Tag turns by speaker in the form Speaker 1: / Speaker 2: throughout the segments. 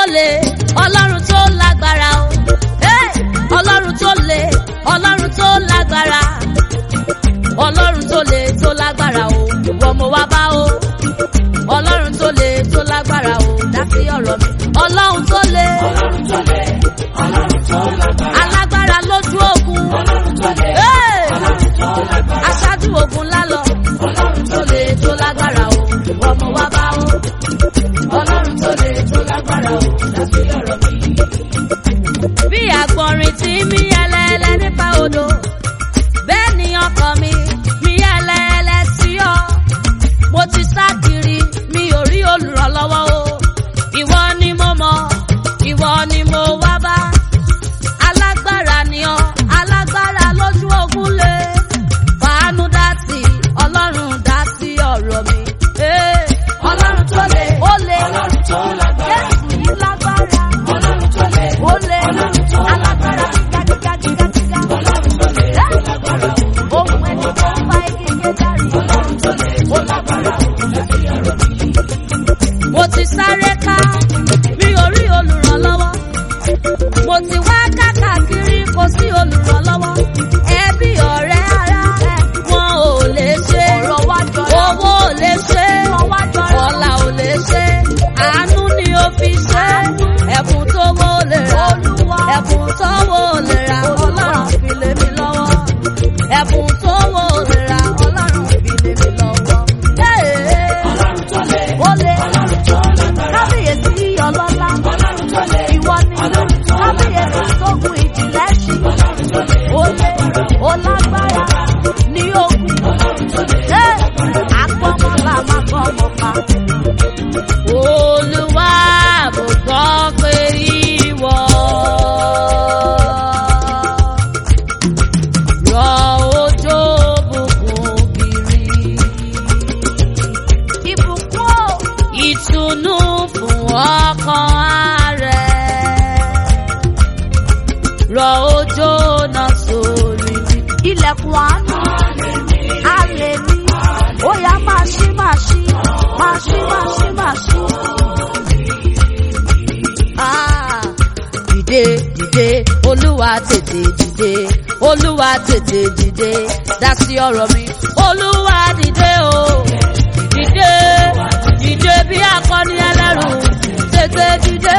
Speaker 1: le ọlọ́run tó lágbára o Hey! ọlọ́run tó le ọlọ́run tó lágbára ọlọ́run tó le tó lágbára o ìwọ mo wá bá o ọlọ́run tó le tó lágbára o dá sí ọ̀rọ̀ mi ọlọ́run tó le
Speaker 2: Ọlọ́run tó lé, Ọlọ́run tó lágbára.
Speaker 1: alágbára lójú ogun
Speaker 2: Ọlọ́run tó lé,
Speaker 1: Hey!
Speaker 2: Ọlọ́run tó lágbára.
Speaker 1: aṣáájú ogun lálọ
Speaker 2: Ọlọ́run
Speaker 1: tó le tó lágbára o ìwọ mo wá bá o
Speaker 2: Ọlọ́run tó lé, tó lágbára o, dá sí ọ̀rọ̀ mi.
Speaker 1: bí àgbọ̀nrín tí mí ẹlẹ́ẹ̀lẹ́ nípa odò bẹ́ẹ̀ ni ọkàn mi mí ẹlẹ́ẹ̀lẹ́ sí ọ mo ti sá kiri mi ò rí olùrànlọ́wọ́ o ìwọ ni mo mọ̀ ìwọ ni mo wá bá alágbára ni ọ alágbára lójú ogun lé fàánú dá sí ọlọ́run dá sí ọ̀rọ̀ mi. Hey!
Speaker 2: Ọlọ́run tó lé,
Speaker 1: ó lé
Speaker 2: Ọlọ́run tó lágbára.
Speaker 1: jésù yìí lágbára
Speaker 2: Ọlọ́run tó lé,
Speaker 1: ó lé
Speaker 2: Ọlọ́run tó
Speaker 1: alágbára gígagígagígá.
Speaker 2: Ọlọ́run tó lé, tó lágbára o.
Speaker 1: ohun ẹni tó ń fa igi kéjàrí.
Speaker 2: Ọlọ́run tó lé, tó lágbára o, dá sí ọ̀rọ̀ mi.
Speaker 1: mo ti sáré ká mi ò rí olùrànlọ́wọ́ mo ti wá kákàkiri kò sí olùrànlọ́wọ́ ẹbí ọ̀rẹ́ ara wọn ò lè ṣe owó ò lè ṣe ọ̀la ò lè ṣe àánú ni ó fi ṣe ẹ̀bùn tó wó lè ra ẹ̀bùn tó wó lè ra ọlọ́run fi lé mi lọ́wọ́ ẹ̀bùn tó wó lè ra ọlọ́run fi lé mi lọ́wọ́.
Speaker 2: Ọlọ́run tó lé,
Speaker 1: Ó lé
Speaker 2: Ọlọ́run tó lágbára.
Speaker 1: kábíyèsí ọlọ́lá
Speaker 2: Ọlọ́run tó lé,
Speaker 1: ìwọ ni kábíyèsí tógun ìjìnlẹ̀ ṣí
Speaker 2: Ọlọ́run tó lé,
Speaker 1: ó lé ó lágbára ní ogun
Speaker 2: Ọlọ́run tó lé.
Speaker 1: ṣé àpọ̀mọ́lá máa bọ́ ọmọ pa. olúwa mo gbọ́ pé ìwọ rọ òjò bùkún kiri ìbùkún ò ìtùnú fún ọkàn rẹ̀ rọ òjò náà sórí mi. ilẹ̀kùn àánú àlè mi ó yá máa ṣí máa ṣí máa ṣí máa ṣí máa ṣí. Ah, dìde dìde olúwa tètè dìde olúwa tètè dìde dá sí ọ̀rọ̀ mi olúwa dìde o dìde dìde bí akọni ẹlẹ́rù tètè dìde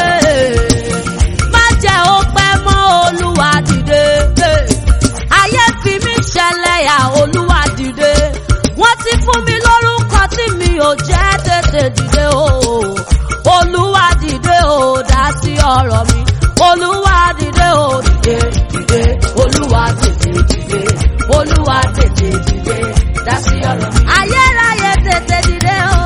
Speaker 1: má jẹ́ ó pẹ́ mọ́ olúwa dìde ayé fi mí ṣẹlẹ́yà olúwa dìde wọ́n ti fún mi lórúkọ tí mi ò jẹ́ tètè dìde o olúwa dìde o dá sí ọ̀rọ̀ mi olúwa dìde o dìde dìde olúwa tètè dìde olúwa tètè dìde dá sí ọ̀rọ̀ mi. ayérayé tètè dìde o.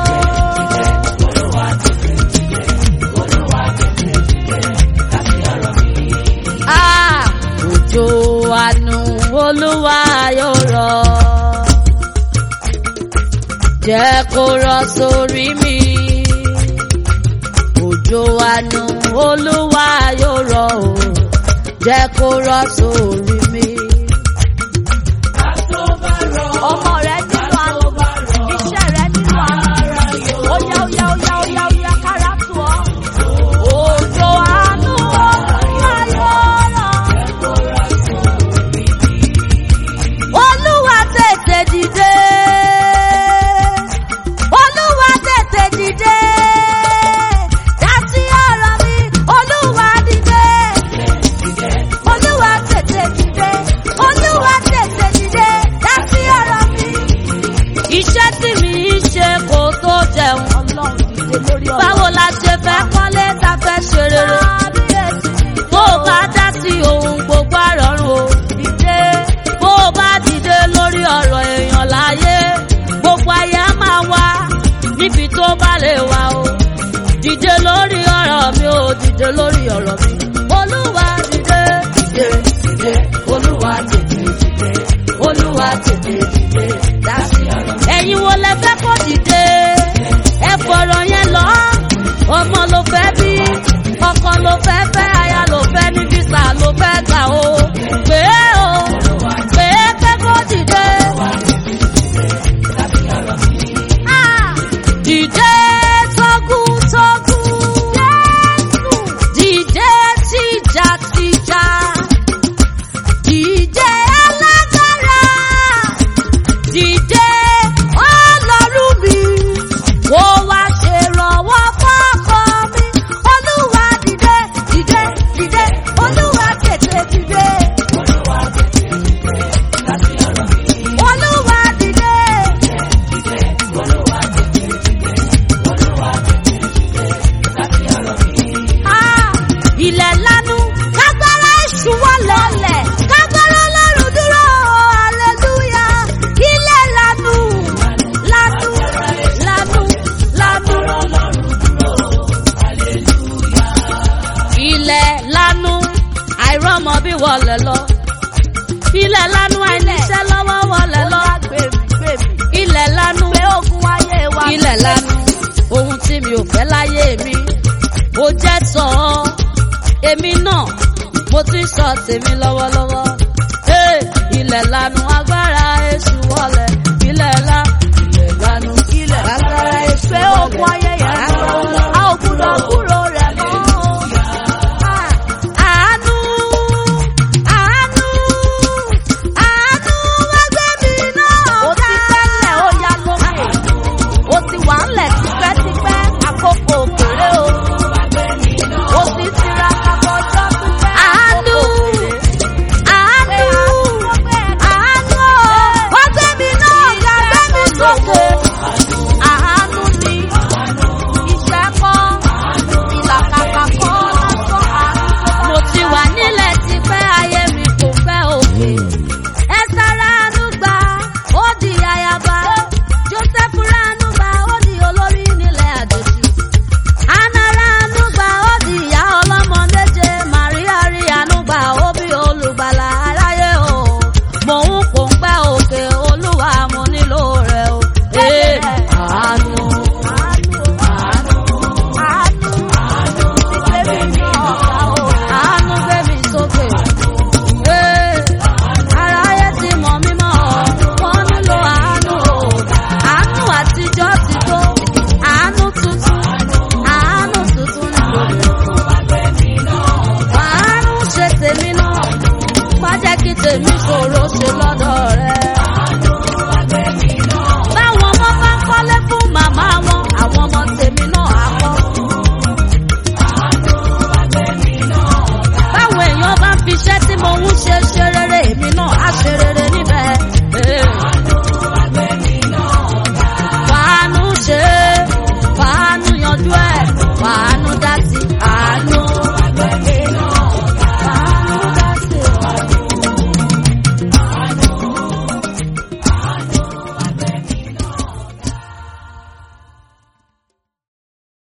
Speaker 1: Ah, òjò àánú olúwa yóò rọ̀ jẹ́ kó rọ̀ sórí mi. Òjò àánú olúwa yóò rọ̀ o, jẹ́ kó rọ̀ sórí mi. Ọmọ rẹ nínú àánú, iṣẹ́ rẹ nínú àánú, ó yá ó yá ó yá ó yá ó yá kára tù ọ́. Òjò àánú olúwa yóò rọ̀. Olúwa tètè dìde. Olúwa tètè dìde. Dá sí ọ̀rọ̀ mi. Olúwa dìde. Olúwa tètè dìde. Olúwa tètè dìde. Dá sí ọ̀rọ̀ mi. Iṣẹ́ tí mi ń ṣe kò tó jẹun. Ọlọ́run dìde lórí ọ̀rọ̀. Báwo la ṣe fẹ́ kọ́lé ta fẹ́ ṣe rere? Bó o bá dá sí ohun gbogbo àrọ̀rùn o. Dìde. Bó o bá dìde lórí ọ̀rọ̀ èèyàn láyé. Gbogbo ayé á máa wá níbi tó bá lè wá o. Dìde lórí ọ̀rọ̀ mi o. Dìde lórí ọ̀rọ̀ mi. Olúwa dìde. Dìde dìde. Olúwa tètè dìde. Olúwa tètè dìde. Dá sí ọ̀rọ̀ mi. Ẹ̀yin wo lẹ fẹ́ kó dìde? Ẹ fọ̀rọ̀ yẹn lọ. Ọba ilẹ̀ lanu àìníṣẹ́ lọ́wọ́ wọlé lọ. ilẹ̀ lanu ilẹ̀ lanu ohun tí mi ò fẹ́ láyé mi ó jẹ́ sọ ọ́ èmi náà mo ti ń sọ tèmi lọ́wọ́lọ́wọ́. Hey, ilẹ̀ lanu agbára èṣù wọlé ilẹ̀ la ilẹ̀ lanu agbára èṣù wọlé. Àánú, àánú, àánú wá gbé mi náà ga.
Speaker 3: Ó ti wà ńlẹ̀ tipẹ́tipẹ́ àkókò òkèrè o. Ó ti tiraka kọjọ́ pípẹ́
Speaker 1: Àánú, àánú, àánú, wá gbé mi náà ga, gbé mi sókè.
Speaker 3: Àánú ni iṣẹ́ kọ́, ìlàkàkà kọ́ lásán àánú.
Speaker 1: Mo ti wà nílẹ̀ tipẹ́ ayé mi kò fẹ́ òkè. Ẹ sára àánú gbà, ó di ayaba. Joseph ránú gbà, ó di olórí nílẹ̀ àjòjì. Anna ránú gbà, ó di ìyá ọlọ́mọ méje. Màríà rí àánú gbà, ó bí olùgbàlà aráyé o. Mò ń kò ń pẹ́ òkè, olúwa mo nílò rẹ̀ o. Ee, àánú, àánú gbé mi sókè. Ee, aráyé ti mọ̀ mí mọ́, wọ́n nílò àánú o. Àánú àtijọ́ ti tó, àánú tuntun, àánú tuntun nílò. Àánú ṣe tèmi náà, má jẹ́ kí tèmi ṣòro.